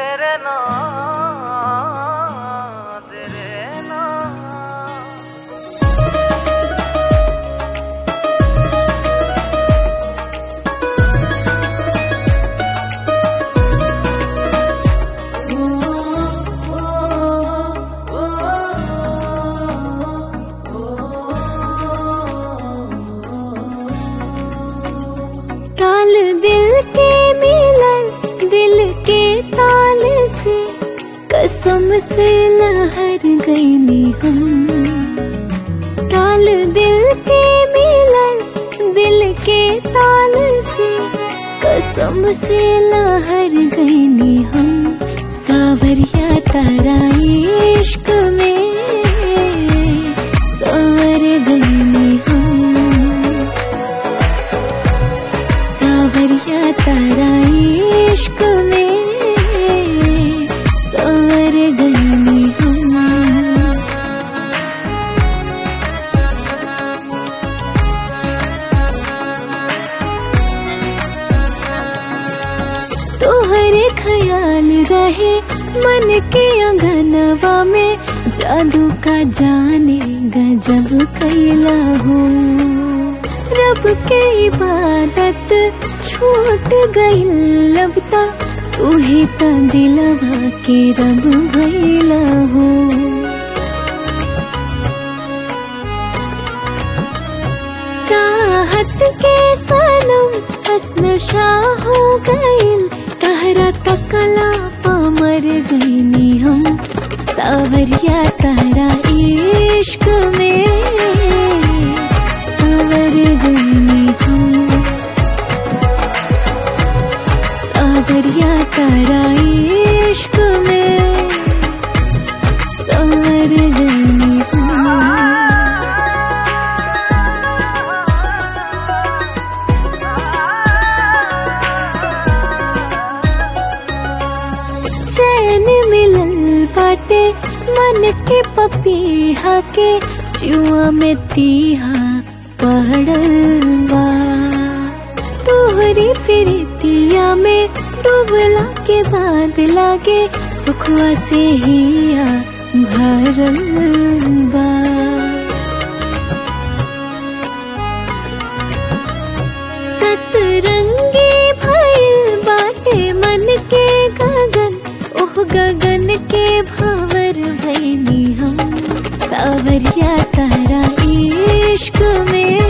तेरे नाम तेरे नाम ताल दिल के मिलन दिल के ताल से कसम से लहर गई नी हम ताल दिल के मिलन दिल के ताल से कसम से लहर गई नी हम सावरिया तारा इश्क में सवर गई नी हम सावरिया तारा इश्क में सवर गई हम तोहरे ख्याल रहे मन के अंगनवा में जादू का जाने गजब कैला हो रब के इबादत छूट गई लबता तू ही त दिलवा के रब भैला हो चाहत के सनम हसन शाह हो गइल तहरा तकला पामर गईनी हम सावरिया तारा इश्क में सावर गईनी हम सावरिया तारा इश्क में सावर गईनी हम चैन मिलल बाटे मन के पपीहा के जुआ में तीहा पड़ल बा तोहरी प्रीतिया में डूबला के बाद लागे सुखवा से हिया भरल बा सतरंगी भइल बाटे मन के गगन ओह गगन के भावर भैनी हम सावरिया तारा इश्क में